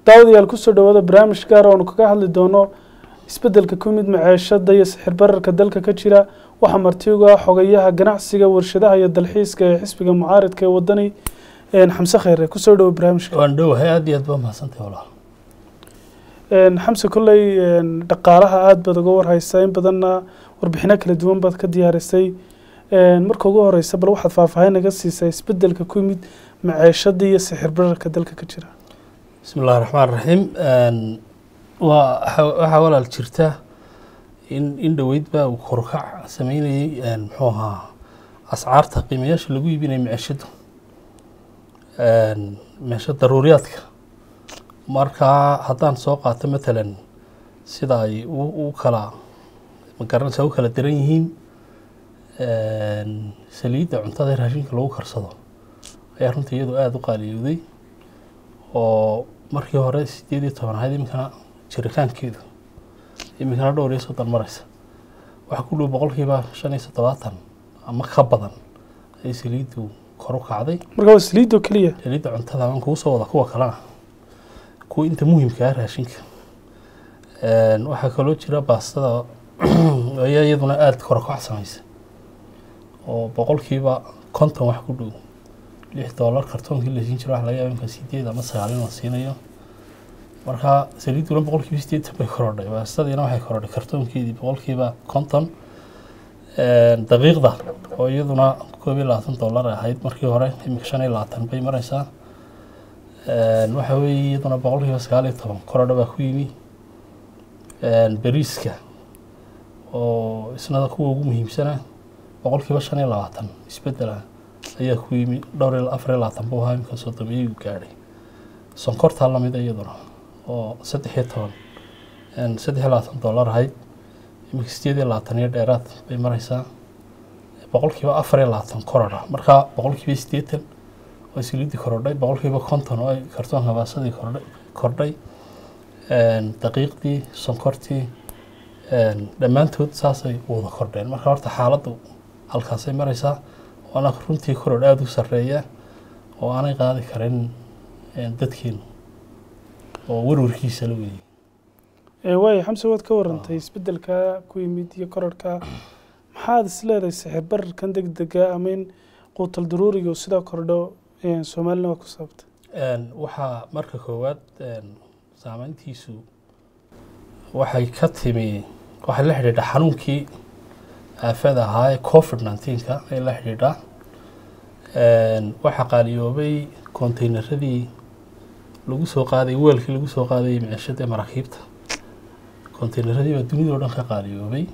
daawadayaal kusoo dhawaada barnaamij gaar oonu kaga hadli doono isbeddelka ku yimid maceeshada iyo sixir bararka dalka ka jira waxaa marti uga ah xogayaha ganacsiga warshadaha iyo dalxiiska ee xisbiga mucaaridka ee wadani xamse kheyre kusoo dhawo barnaamijka waan dhowahay aad iyo aad baa mahadsantahay walaal xamse kolley dhaqaalaha aada baad uga warhaysaa in badanna warbixino kala duwan baad ka diyaarisay marka ugu horeysa bal waxaad faahfaahin naga siisaa isbeddelka ku yimid maceeshada iyo sixir bararka dalka ka jira bismi illahi raxmaan raxiim waa waxaa walaal jirta in in dhoweyd baa uu korukac sameynayey muxuu ahaa ascaarta qiimayaasha lagu iibinaya maceeshadu meesha daruuriyaadka markaa haddaan soo qaato matalan sida ay u kala magaranaysa u kala daran yihiin saliidda cuntada ee raashinka lagu karsado ayaa runtii iyadu aada u qaaliyowday oo markii hore sideed iyo toban ahayd iminkana jiritaankeedu iminkana dhowr iyo soddon mareysa waxaa ku dhow boqolkiiba shan iyo toddobaatan ama ka badan ay saliiddu kor u kacday marka waa saliidoo keliya saliidda cuntada aan kugu soo wada kuwa kalena kuwa inta muhimka ah raashinka waxaa kaloo jira baastada ayaa iyaduna aada korokac samaysa oo boqolkiiba konton wax ku dhow lix dollar kartoonkii la siin jiro waxa laga yaaba imka sideed ama sagaal in la siinayo marka saliidduna boqolkiiba sideetan bay korodhay baastadiina waxay korodhay kartoonkeedii boqolkiiba konton daqiiqda oo iyaduna koob iyo labaatan dollar ahayd markii hore imika shan iyo labaatan bay mareysaa waxa weeye iyaduna boqolkiiba sagaal iyo toban korodha baa ku yimi beriiska oo isna kuwa ugu muhiimsana boqolkiiba shan iyo labaatan isbedela ayaa ku yimi dhowr iyo afar iyo labaatan buu ahaa imika soddomiyey uu gaadhay sonkortaa lamid iyaduna oo saddex iyo toban saddex iyo labaatan dollar ahayd imika sideed iyo labaatan iyo dheeraad bay mareysaa boqolkiiba afar iyo labaatan korodha marka boqolkiiba siddeetan oo siliiddii korodhay boqolkiiba konton oo ay kartoonka baasadii kordhay kordhay daqiiqdii sonkortii dhammaantood saasay wada kordheen marka horta xaaladdu halkaasay mareysaa waana runtii korodh aada u sarreeya oo aanay qaadi karin dadkeenu oo warwarkiisa la weeyey waayo xamse waad ka warantay isbeddelka ku yimid iyo kororhka maxaad is leedahay sixir bararkan deg dega ama in quutal daruuriga uu sidaa kordho soomaalina waa ku sababta waxaa marka koowaad saameyntiisu waxay ka timi waxay la xidhiidha xanuunkii aafada ahaa ee covid nineteenka ay la xidhiidhaa waxaa qaaliyoobay konteynaradii lagu soo qaaday weelkii lagu soo qaadayay maciishada ee maraakiibta konteynaradii baa dunida o dhan ka qaaliyoobay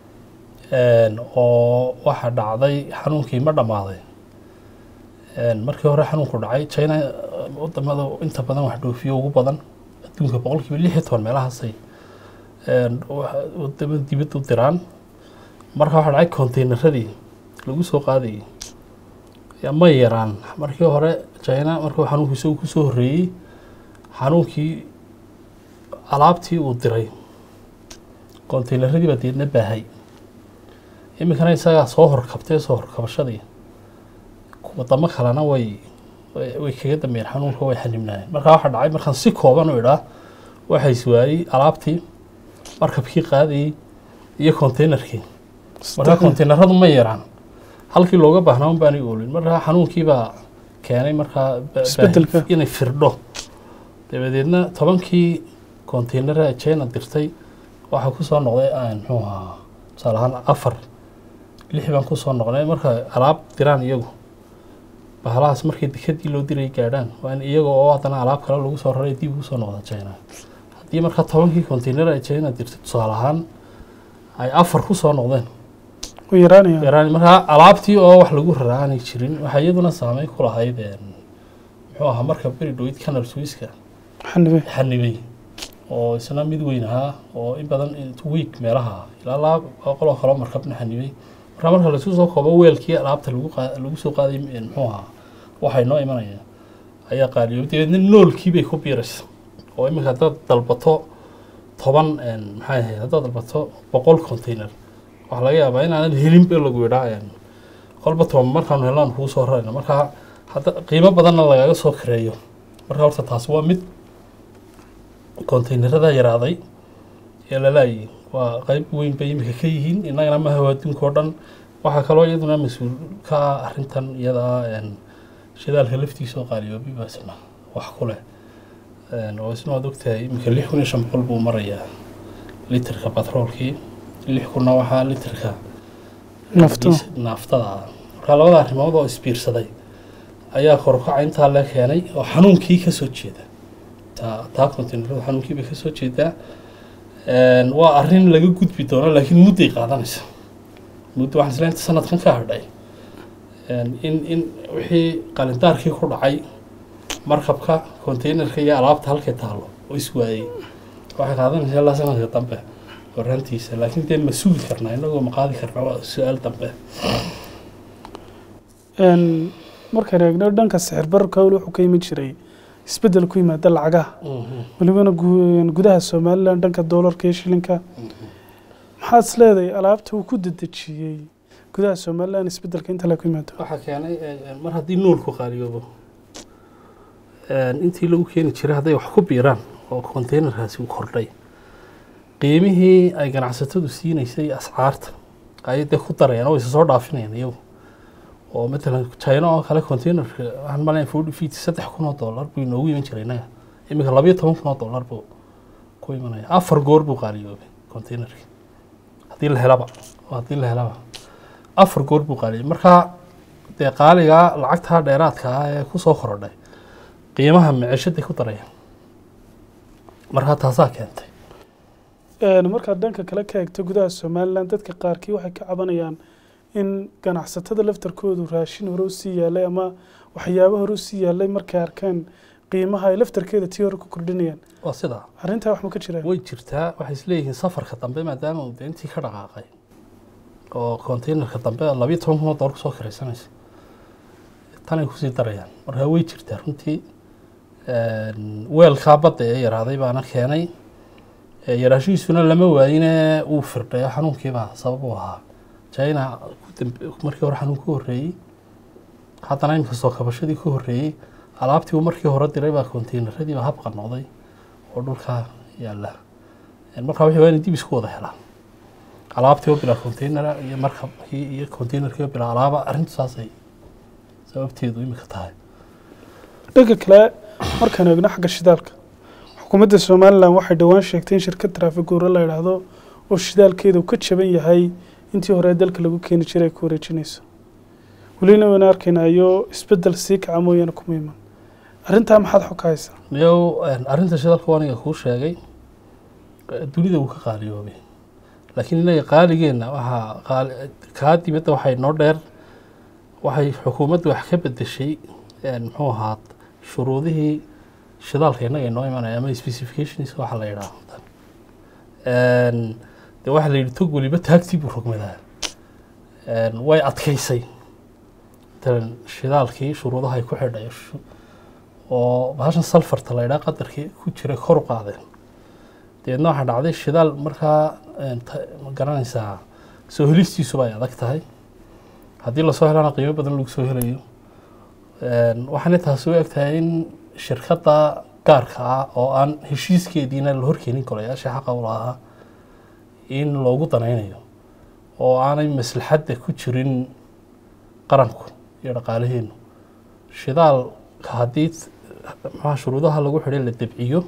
oo waxaa dhacday xanuunkii ma dhammaaday markii hore xanuunku dhacay china wadamada inta badan wax dhoofiyo ugu badan adduunka boqolkiiba lix iyo toban meelahaasay wadamada dibadda u diraan marka waxaa dhacay konteynaradii lagu soo qaadayay ma yaraan markii hore china markuu xanuunku isagu kusoo horreeyey xanuunkii alaabtii uu diray konteynaradii baa deedna baahay iminkana isagaa soo horkabtay soo horkabashadii wadamo kalena way way kaga dambeeyeen xanuunka way xanibnaayeen markaa waxaa dhacay markaan si kooban u idhaa waxaa iswaayey alaabtii markabkii qaadayey iyo konteynerkii markaa konteyneradu ma yaraan halkii looga baahnaa un baanay oolin markaa xanuunkiibaa keenay markaa inay firdho dabadeedna tobankii konteynara china dirtay waxaa kusoo noqday muxuu ahaa tusaale ahaan afar lix baan kusoo noqnay marka alaab diraan iyagu bahalahaas markii dekadii loo diray gaadhaan waa in iyaga oo haddana alaab kale lagu soo raray dib ugu soo noqda china haddii markaa tobankii konteynara ay china dirtay tusaale ahaan ay afar kusoo noqdeen yaraan markaa alaabtii oo wax lagu raraa aanay jirin waxaa iyaduna saameyn ku lahayd muxuu ahaa marka beri dhoweyd canal swiska xanibay oo isna mid weyn ahaa oo in badan week meelaha ilaa laba boqoloo kaloo markabna xanibay markaa marka laisku soo koobo weelkii alaabta lagu soo qaaday muxuu ahaa waxay noo imanaya ayaa qaaliyo dabeedna noolkii bay ku biiraysa oo iminka haddaad dalbato toban maxay ahayd haddaad dalbato boqol container waxaa laga yaabaa inaanan helin be lagu yidhaa kolba toban markaanu hellaan kuu soo rarayna markaa hadda qiimo badanna lagaga soo kareeyo marka horta taasi waa mid konteynerada yaraaday ee lalaayay waa qeyb weyn bay imika ka yihiin innagana maha adduunka oo dhan waxaa kaloo iyaduna mas-uul ka ah arrintan iyadaa een, shidaalka laftiisa oo qaaliyoobay baa isna wax ku leh Een, oo isna waad ogtahay imika lix kun iyo shan boqol buu marayaa litirka batroolkii lix kunna waxaa litirka Nafto. diis- naaftada ah marka labada arrimood oo isbiirsaday ayaa korukaca intaa la keenay oo xanuunkii ka soo jeeda taa taa containerada xanuunkii bay ka soo jeedaa Een, waa arrin laga gudbi doono laakiin mudday qaadanaysa muddo waxaan isleeyahay inta sanadkan ka hadhay Een, in in wixii qalindaarkii ku dhacay markabka containerka iyo alaabta halkay taalo oo iswaayey waxay qaadanaysaa ilaa sanadka dambe horaantiisa laakiin dee ma sugi karnaa inagoo ma qaadi karnaa waa su-aal dambe Een, markaan eegno dhanka sixir bararka weli wuxuu ka yimid jiray isbeddel ku yimaada lacagaha welibana gu- gudaha somalilan dhanka doolarka iyo shilinka maxaad is leedahay alaabta uu ku dedejiyey gudaha somalilan isbeddelka inta la ku yimaado waxaa keenay eh, mar haddii nuulku qaaliyoobo intii lagu keeni jiray hadday wax ku biiraan oo containerkaasi uu kordhay qiimihii ay ganacsatadu siinaysay ascaarta ayay dee ku darayaan oo isa soo dhaafinayaan iyagu oo matalan china oo kale containerka waxaan malayn forty feet saddex kun oo dollar buu inoogu iman jiray innaga iminka labayo toban kun oo dollar buu ku imanaya afar goor buu qaaliyoobay containerkii haddii la helaba oo haddii la helaba afar goor buu qaaliyay marka dee qaaligaa lacagtaa dheeraadka ah ee kusoo korodhay qiimaha miceshaday ku darayaan marka taasaa keentay Een, markaad dhanka kale ka eegto gudaha somalilan dadka qaarkii waxay ka cabanayaan in ganacsatada laftarkoodu raashin hore usii yaalay ama waxyaabo hore usii yaalay markay arkeen qiimaha ay laftarkeeda tii hore ku kordhinayaan waa sidaa arrintaa wax ma ka jiraan way jirtaa waxay isleeyihiin safarka dambe maadaama uu dee intii ka dhaqaaqay oo containerka dambe labayo toban kun oo dollar kusoo kiraysanaysa tanay kusii darayaan marka way jirtaa runtii Een, weelkaa badda ee yaraaday baana keenay Ee, yaraashihiisuna lama waayine uu firdhayo xanuunkiibaa sabab u ahaa china ku dambe- markii hore xanuun ku horreeyey haddana imika soo kabashadii ku horreeyey alaabtii uu markii hore diray baa containeradii baa habqa noqday oo dhulkaa yaalla Een, marka wixii waa inay dib isku wada helaan alaabtii oo bilaa containera iyo markabkii iyo containerkii oo bilaa alaaba arrintu saasay sababteedu imika tahay dhanka kale markaan eegno xagga shidaalka xukuumadda somalilan waxay dhowaan sheegtay in shirkad traafiguura la idhaahdo oo shidaalkeeda uu ka jaban yahay intii hore dalka lagu keeni jiray ay ku wareejinayso welina wayna arkaynayo isbeddel sii kaca mooyaane kuma iman arrintaa maxaad xog ka haysaa miyow een, arrinta shidalka waa aniga kuu sheegay eh, dunida wuu ka qaaliyoobay laakiin innaga qaaligeenna waxaa qaali kaa dibadda waxay noo dheer waxay xukuumaddu wax ka bedeshay een, muxuu ahaa shuruudihii shidaalka innaga inoo imanaya ama specifications waxa la yidhaahdo Een, dee waxaa la yidhi tog weliba taagtii buu rogmadaa Een, way adkaysay matalan shidaalkii shuruudaha ay ku xidhay shu- oo bahashan salfarta la yidhaha qadarkii ku jira kor u qaadeen dabeedna waxaa dhacday shidaal markaa een, ta- ma garanaysaa soo helistiisuba ay adag tahay haddii lasoo helana qiimo badan lagu soo helayo Een, waxaana taasi u eg tahay in shirkadda gaarka ah oo aan heshiiskeediina la horkeenin golayaasha xaqa u lahaa in loogu danaynayo oo aanay maslaxadda ku jirin qaranku iyo dhaqaalaheenu shidaalka haddii maxaa shuruudaha lagu xidhay la debciyo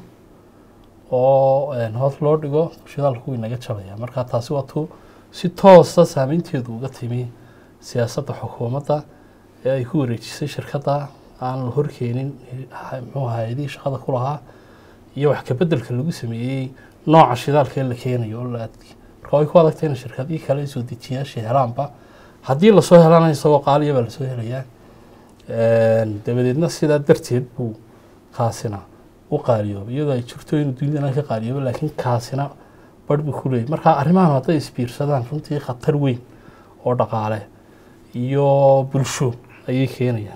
oo een, hoos loo dhigo shidaalku wuu inaga jabaya marka taasi waa tu si toosa saameynteedu uga timi siyaasadda xukuumadda ee ay ku wareejisay shirkadda aan la horkeenin ha- muxuu ahaa hay-adihii shaqada ku lahaa iyo wax ka beddelka lagu sameeyey nooca shidaalka ee la keenayo oo la adki marka way ku adagtay in shirkadihii kale soo dejiyaasha helaanba haddii lasoo helana isagoo qaaliya baa lasoo helayaa Een, dabadeedna sidaa darteed buu kaasina u qaaliyoobay iyadoo ay jirto inuu dunidana ka qaaliyoobo laakiin kaasina barh buu ku leeyay marka arrimahan hadday isbiirsadaan runtii khatar weyn oo dhaqaale iyo bulsho ayay keenayaan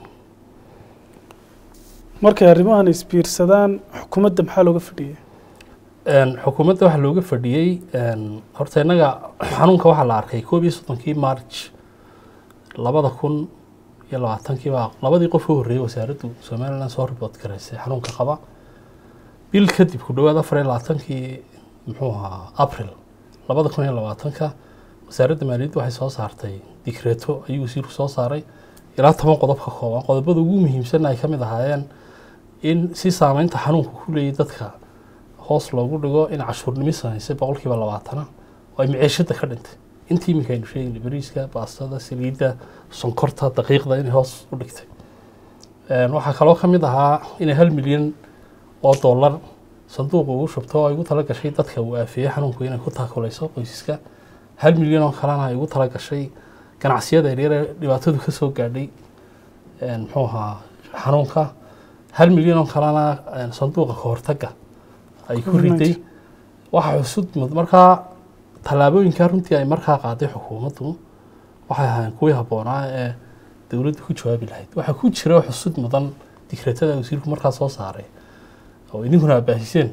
markay arrimahan isbiirsadaan xukuumadda maxaa looga fadhiyay Een, xukuumadda waxaa looga fadhiyey een, horta innaga xanuunka waxaa la arkay koob iyo soddonkii march labada kun iyo labaatankii baa labadii qof u horreeyey wasaaraddu somaliland soo report garaysay xanuunka qaba bil kadib ku dhowaad afar iyo labaatankii muxuu ahaa april labada kun iyo labaatanka wasaaradda maaliyadda waxay soo saartay dikreeto ayuu wasiirku soo saaray ilaa toban qodob ka kooban qodobada ugu muhiimsan ay ka mid ahaayeen in si saameynta xanuunka ku leeyay dadka hoos loogu dhigo in cashuurnimo samaysay boqolkiiba labaatana oo ay maciishada ka dhintay intii iminka aynu sheegaynay bariiska baastada saliidda sonkorta daqiiqda inay hoos u dhigtay waxaa kaloo ka mid ahaa inay hal milyan oo dollar sanduuqa ugu shubto oo ay ugu tala gashay dadka uu aafeeyey xanuunku inay ku taakulayso qoysaska hal milyan oo kalena ay ugu tala gashay ganacsiyada yaryar ee dhibaatadu ka soo gaadhay muxuu ahaa xanuunka hal milyan oo kalena sanduuqa kahortaga ay ku riday waxaa xusud mud markaa tallaabooyinkaa runtii ay markaa qaaday xukuumaddu waxay ahaayeen kuwii habboonaa ee dowladdu ku jawaabi lahayd waxaa ku jira xusud mudan dikreetada wasiirku markaa soo saaray oo idinkuna abaasiseen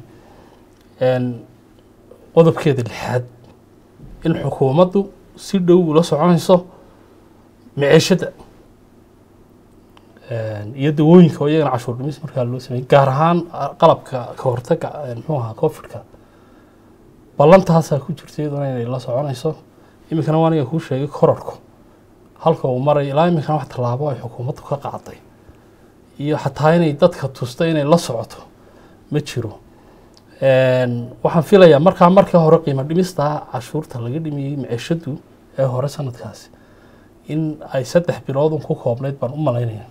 qodobkeeda lixaad in xukuumaddu si dhow ula soconayso maciishada iyo dawooyinka oo iyagana cashuur dhimis markaa loo sameeyey gaar ahaan qalabka ka hortaga muxuu ahaa covidka ballantaasaa ku jirta iyaduna inay la soconayso iminkana waa aniga kuu sheegay kororku halka uu maray ilaa iminkana wax tallaabo ay xukuumaddu ka qaaday iyo xataa inay dadka tusta inay la socoto ma jiro waxaan filayaa markaa markii hore qiimo dhimista cashuurta laga dhimiyey maciishadu ee hore sanadkaasi in ay saddex biloodun ku koobnayd baan u malaynaya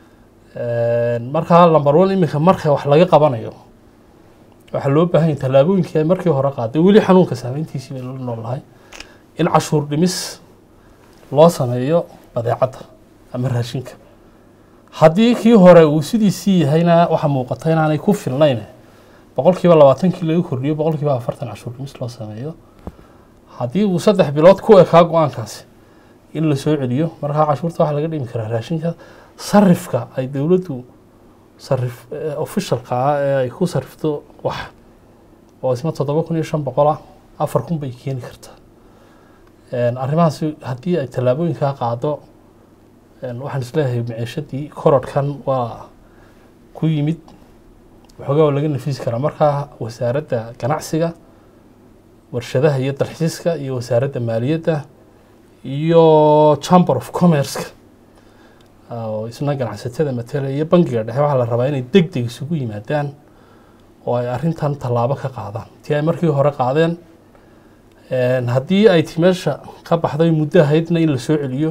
markaa lamber one iminka marka wax laga qabanayo waxaa loo baahan yahay tallaabooyinkii ay markii hore qaaday weli xanuunka saameyntiisii bay la noolahay in cashuur dhimis loo sameeyo badeecadda ama raashinka haddii kii hore uu sidiisii yahayna waxaa muuqata inaanay ku filnayn boqolkiiba labaatankii laga kordhiyo boqolkiiba afartan cashuur dhimis loo sameeyo haddii uu saddex bilood ku ekaa go-aankaasi in la soo celiyo markaa cashuurta waxaa laga dhimi karaa raashinka sarifka ay dowladdu sarif officialka ah ee ay ku sarifto wax oo isna toddoba kun iyo shan boqol ah afar kun bay keeni kartaa arrimahaasi haddii ay tallaabooyinkaa qaado waxaan isleeyahay maciishadii korodhkan waa ku yimid waxoogaa waa laga nafisi karaa markaa wasaaradda ganacsiga warshadaha iyo dalxiiska iyo wasaaradda maaliyadda iyo chamber of commerceka oo isna ganacsatada matala iyo bangiga dhexe waxaa la rabaa inay deg deg isugu yimaadaan oo ay arrintan tallaabo ka qaadaan tii ay markii hore qaadeen haddii ay ti meesha ka baxday muddo ahaydna in la soo celiyo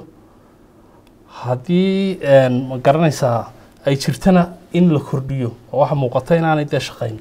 haddii ma garanaysaa ay jirtana in la kordhiyo oo waxa muuqata inaanay dee shaqayn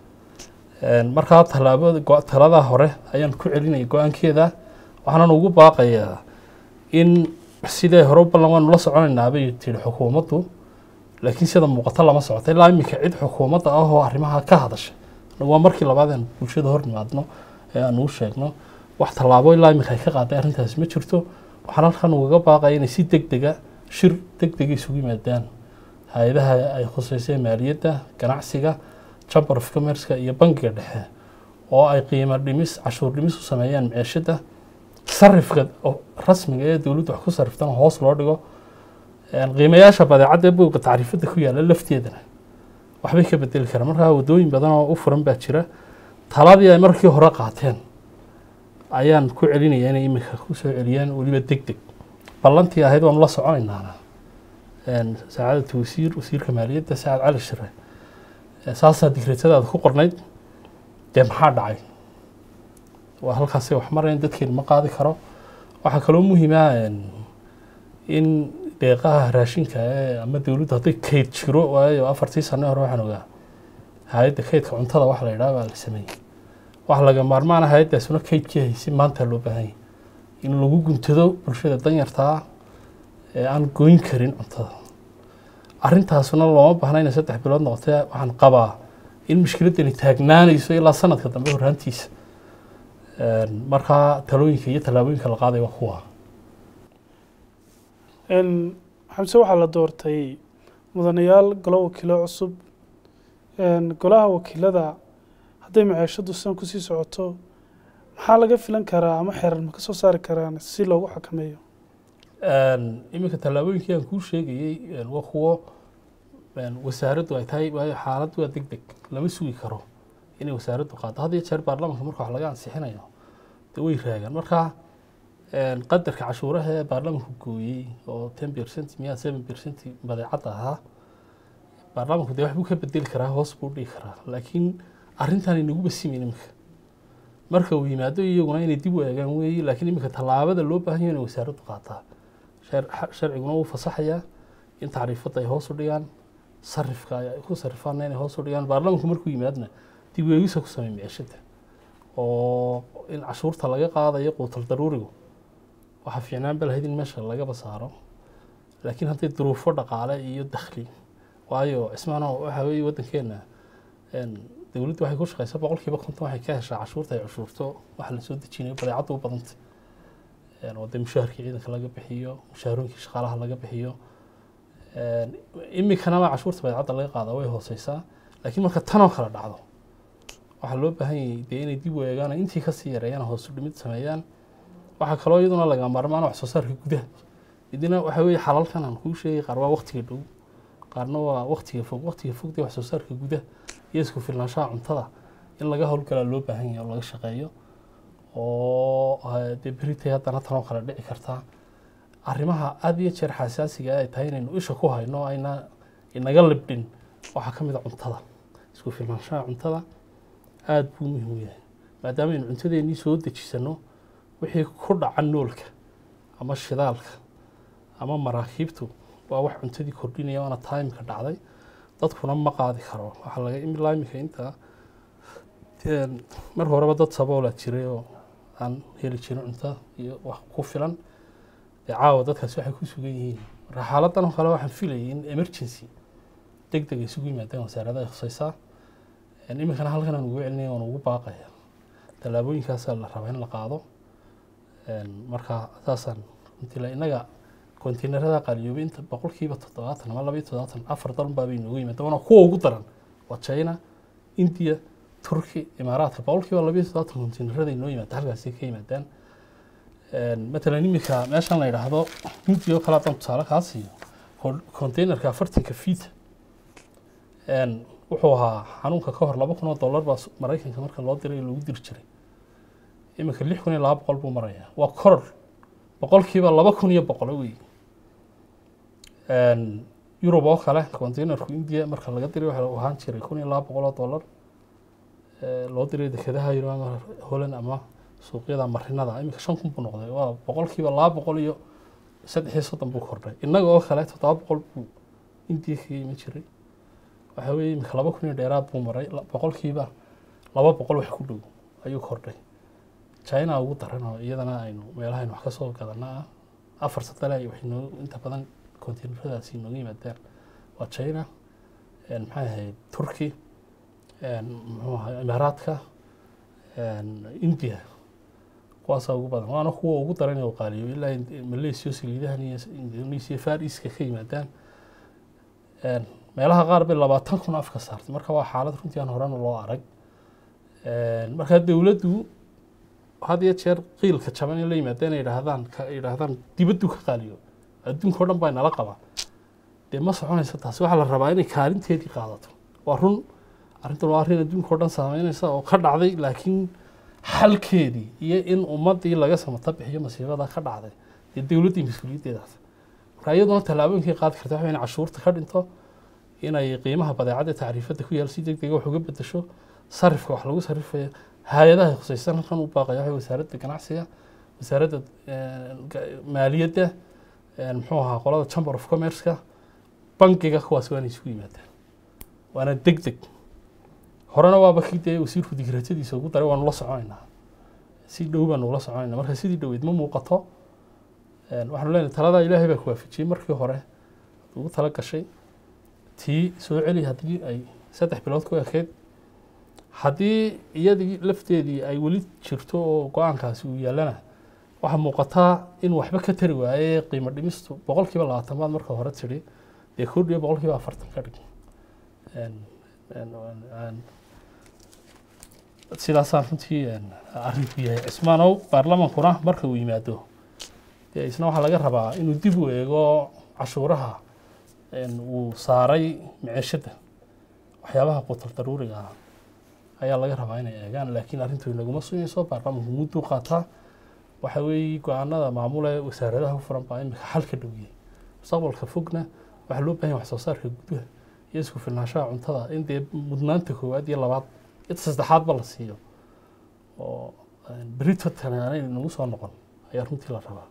markaa tallaabada taladaa hore ayaan ku celinaya go-aankeeda waxaanan ugu baaqayaa in sidee hore u ballan waanu la soconaynaa bay tihi xukuumaddu laakiin sida muuqata lama socota ilaa iminka cid xukuumadda ah oo arrimaha ka hadashay waa markii labaad aan bulshada hor nimaadno ee aan uu sheegno wax tallaabo ilaa iminka ay ka qaaday arrintaasi ma jirto waxaan halkan ugaga baaqaya inay si deg dega shir deg dega isugu yimaadaan hay-adaha ay khuseysay maaliyadda ganacsiga chamber of commerceka iyo bangiga dhexe oo ay qiimo dhimis cashuur dhimis u sameeyaan maciishada sarifka rasmiga ee dowladdu wax ku sarriftana hoos loo dhigo qiimayaasha badeecadda ee buugga tacriifadda ku yaalla lafteedana waxbay ka bedeli karaan markaa waddooyin badan oo u furan baa jira taladii ay markii hore qaateen ayaan ku celinaya inay iminka ku soo celiyaan weliba deg deg ballantii ahayd waanu la soconaynaana saacadda wasiir wasiirka maaliyadda sacad cali shire saasaa digreetadaada ku qornayd dee maxaa dhacay waa halkaasay wax marayan dadkeenu ma qaadi karo waxaa kaloo muhiima in deeqaha raashinka ee ama dowladdu hadday kayd jiro waayo afartii sane hore waxaan ogaa hay-adda kaydka cuntada wax la yidhaha baa la sameeyey waxa laga maarmaana hay-addaasuna kaydkii haysay maanta loo baahanya in lagu guntado bulshada danyartaa ee aan goyn karin cuntada arrintaasuna looma baahna inay saddex bilood noqotee waxaan qabaa in mushkiladdani taagnaanayso ilaa sanadka dambe horraantiisa markaa talooyinka iyo tallaabooyinka la qaaday waa kuwa xamse waxaa la doortay mudanayaal golo wakiilo cusub golaha wakiilada hadday maciishadu sidan kusii socoto maxaa laga filan karaa ama xeerar ma ka soo saari karaan si loogu xakameeyo iminka tallaabooyinkii aan kuu sheegayey waa kuwo een, wasaaraddu ay tahay waayo xaaladdu waa deg deg lama sugi karo inay wasaaraddu qaado had iyo jeer baarlamaanka marka wax laga ansixinayo dee way raagaan marka een, qadarka cashuuraha ee baarlamaanku gooyey oo ten percent miya seven percent badeecadda ahaa baarlamaanku dee waxbuu ka bedeli karaa hoos buu dhigi karaa laakiin arrintan inagu basimin iminka marka uu yimaado iyaguna inay dib u eegaan weeye laakiin iminka tallaabada loo baahan yahay inay wasaaraddu qaataa Shar- sharciguna wuu fasaxayaa in tacriifadda ay hoos u dhigaan sarifka ay ku sarifaana inay hoos u dhigaan baarlamaanku markuu yimaadna dib u eegisa ku sameey micishada oo in cashuurta laga qaadayo quutal daruurigu waxaa fiicnaan ba lahayd in meesha lagaba saaro laakiin hadday duruufo dhaqaale iyo dakhli waayo cismaano waxa weeye waddankeena een, dowladdu waxay ku shaqeysaa boqolkiiba konton waxay ka heshaa cashuurta ay cashuurto waxa la soo dejinayo badeecadda u badantay Een, oo dee mushaharkii ciidanka laga bixiyo mushaharooyinkii shaqaalaha laga bixiyo Een, iminkana cashuurta badeecadda laga qaada way hooseysaa laakiin marka tanoo kale dhacdo waxaa loo baahan yahay dee inay dib u eegaan oo intii kasii yareeyaan hoos u dhimid sameeyaan waxaa kaloo iyaduna laga maarmaan wax soo saarka gudaha idina waxa weeye xalalkan aan kuu sheegay qaar waa waqtiga dhow qaarna waa waqtiga fog waqtiga fog dee wax soo saarka gudaha iyo isku filnaanshaha cuntada in laga howlgalaa loo baahan yahay oo laga shaqeeyo oo eh, dee beritay haddana tanoo kale dhici kartaa arrimaha aada iyo jeer xasaasiga ay tahay inaynu isha ku hayno ayna inaga libdhin waxaa ka mid a cuntada isku filnaanshaha cuntada aada buu muhiim u yahay maadaama aynu cuntadeennii soo dejisano wixii ku dhaca noolka ama shidaalka ama maraakiibtu waa wax cuntadii kordhinaya waana taimka dhacday dadkuna ma qaadi karo waxaa laga imilaa iminka inta een, mar horeba dad saboolaa jiray oo aan heli jirin cunto iyo wax ku filan dee caawa dadkaasi waxay ku sugan yihiin marka xaaladan oo kale waxaan filayay in emergency deg deg ay isugu yimaadaan wasaaradaha khusaysaa Een, iminkana halkan aan ugu celinaya waan ugu baaqaya tallaabooyinkaasaa la rabaa in la qaado Een, marka saasaan runtii la innaga konteynerada qaaliyoobay inta boqolkiiba toddobaatan ama laba iyo toddobaatan afar dalun baa bay noogu yimaadeen waana kuwa ugu daran waa china india turki imaaraadka boqolkiiba laba iyo toddobaatan konteynerada inoo yimaada halkaasi ka yimaadaan Een, matalan iminka meeshan la yidhaahdo india oo kale haddaan tusaale kaa siiyo kon- konteynerka afartanka feet Een, wuxuu ahaa xanuunka ka hor laba kun oo dollar baa su- maraykanka marka loo diray lagu diri jiray iminka lix kun iyo laba boqol buu marayaa waa koror boqolkiiba laba kun iyo boqolo wey Een, yurub oo kale containerku india marka laga diray waxa uu ahaan jiray kun iyo laba boqol oo dollar Ee, loo diray dekedaha yurub ama holland ama suuqyada marinada iminka shan kun buu noqday waa boqolkiiba laba boqol iyo saddex iyo soddon buu kordhay innaga oo kale toddoba boqol buu india kaga iman jiray waxa weeye iminka laba kun iyo dheeraad buu maray la- boqolkiiba laba boqol wax ku dhow ayuu kordhay china ugu daran oo iyadana aynu meelaha aynu wax ka soo gadana ah afar sadale ay waxay noo inta badan konteyneradaasi nooga yimaadaan waa china een, maxay ahayd turki een, muxuu ahaa imaaraadka een, india kuwaasaa ugu badan waana kuwa ugu daran oo qaaliyo ilaa in- malaysia saliidahan iyo indonesia far eastka ka yimaadaan Een, meelaha qaar bay labaatan kun afka saartay marka waa xaalad runtii aan horena loo arag Een, marka dowladdu had iyo jeer qiilka jaban in la yimaadeen ay yidhaahdaan ka yidhaahdaan dibaddu ka qaaliyo adduunka o dhan baa nala qabaa dee ma soconaysa taasi waxaa la rabaa inay kaalinteedii qaadato waa run arrintan waa arrin adduunka o dhan saameynaysa oo ka dhacday laakiin xalkeedii iyo in ummaddii laga samata bixiyo masiibada ka dhacday dee dowladdii mas-uuliyaddeedaas marka iyaduna tallaabooyinkay qaadi karta waxa inay cashuurta ka dhinto inay qiimaha badeecadda tacriifadda ku yaal si deg dega wax uga bedesho sarifka wax lagu sarifayo hay-adaha khusaysan halkan u baaqaya waxa wasaaradda ganacsiga wasaaradda eh, ga- maaliyadda eh, muxuu ahaa qolada chamber of commerce-ka bangiga kuwaas waana isugu yimaadaan waana deg deg horena waaba kii dee wasiirku digratadiisa ugu daray waanu la soconaynaa si dhow baanu ula soconaynaa marka sidii dhoweed ma muuqato Een, waxaanu leenahay taladaa ilaahay baa ku waafajiyey markii hore ugu tala gashay tii soo celi haddii ay saddex bilood ku ekeyd haddii iyadii lafteedii ay weli jirto oo go-aankaasi uu yaalana waxaa muuqataa in waxba ka tari waaye qiimo dhimistu boqolkiiba labaatan baad marka hore tidhi dee kordhiyo boqolkiiba afartan ka dhig Een, een, een, een, sidaasaan runtii een, arrinku yahay cismaanow baarlamankuna marka uu yimaado dee isna waxaa laga rabaa inuu dib u eego cashuuraha een, uu saaray miceshada waxyaabaha qutal daruuriga ah ayaa laga rabaa inay eegaan laakiin arrintu inaguma sugayso baarlamaanku mudduu qaataa waxa weeye go-aanada maamule wasaaradaha ku furan baa imika xal ka dhowiyey mustaqbalka fogna waxaa loo baahan yahay wax soo saarka gudaha iyo isku filnaanshaha cuntada in dee mudnaanta koowaad iyo labaad iyo saddexaadba la siiyo oo een, berito tanaanay nagu soo noqon ayaa runtii la rabaa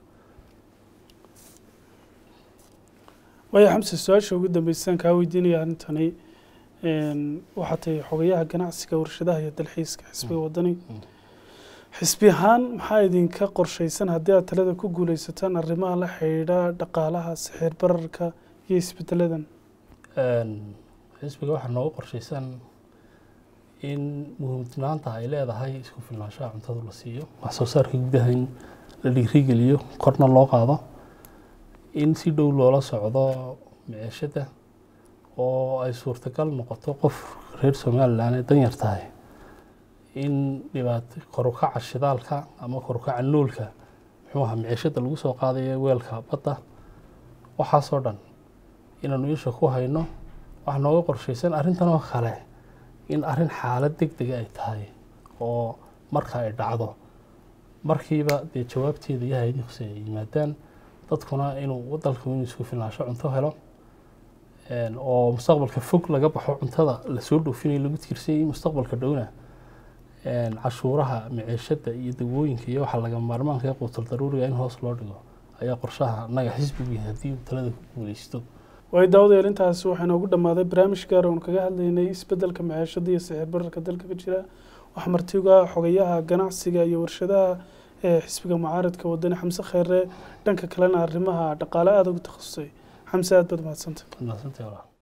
waaya xamse su-aasha ugu dambeysaan kaa weydiinaya arrintani een, waxaa tahay xogayaha ganacsiga warshadaha iyo dalxiiska xisbiga wadani Mm. xisbi ahaan maxaa idinka qorshaysan haddii aad talada ku guuleysataan arrimaha la xidhiidha dhaqaalaha sixir bararka iyo isbedeladan Een, xisbiga waxaa nooga qorshaysan in muhiimtinaanta ay leedahay isku filnaanshaha cuntada la siiyo wax soo saarka gudaha in la dhiirigeliyo korna loo qaado in si dhow loola socdo miceshada oo ay suurtagal noqoto qof reer somalilan ee danyar tahay in dhibaato korukaca shidaalka ama korukaca noolka muxuu ahaa miceshada lagu soo qaadayo weelka badda waxaasoo dhan inaanu isha ku hayno waxaa nooga qorshaysan arrintan oo kale in arrin xaalad deg dega ay tahay oo marka ay dhacdo markiiba dee jawaabteeda iyo hay-adii hose ay yimaadaan dadkuna inuu dalku inuu isku filnaansho cunto helo een, oo mustaqbalka fog laga baxo cuntada lasoo dhoofinayo lagu tiirsanyay mustaqbalka dhowna een, cashuuraha miceshada iyo dawooyinka iyo waxa laga maarmaanka ee quutal daruuriga in hoos loo dhigo ayaa qorshaha naga xisbigu yahay haddii uu talada ku guuleysto waayo daawadayaal intaasi waxaa inoogu dhammaaday barnaamij gaar oon kaga hadlaynay isbeddelka maciishada iyo sicir bararka dalka ka jira waxaa martiga xogayaha ganacsiga iyo warshadaha ee xisbiga mucaaradka wadani xamse kheyre dhanka kalena arrimaha dhaqaale aada ugu takhasusay xamse aad baad mahadsantay Mahadsantahay walaal.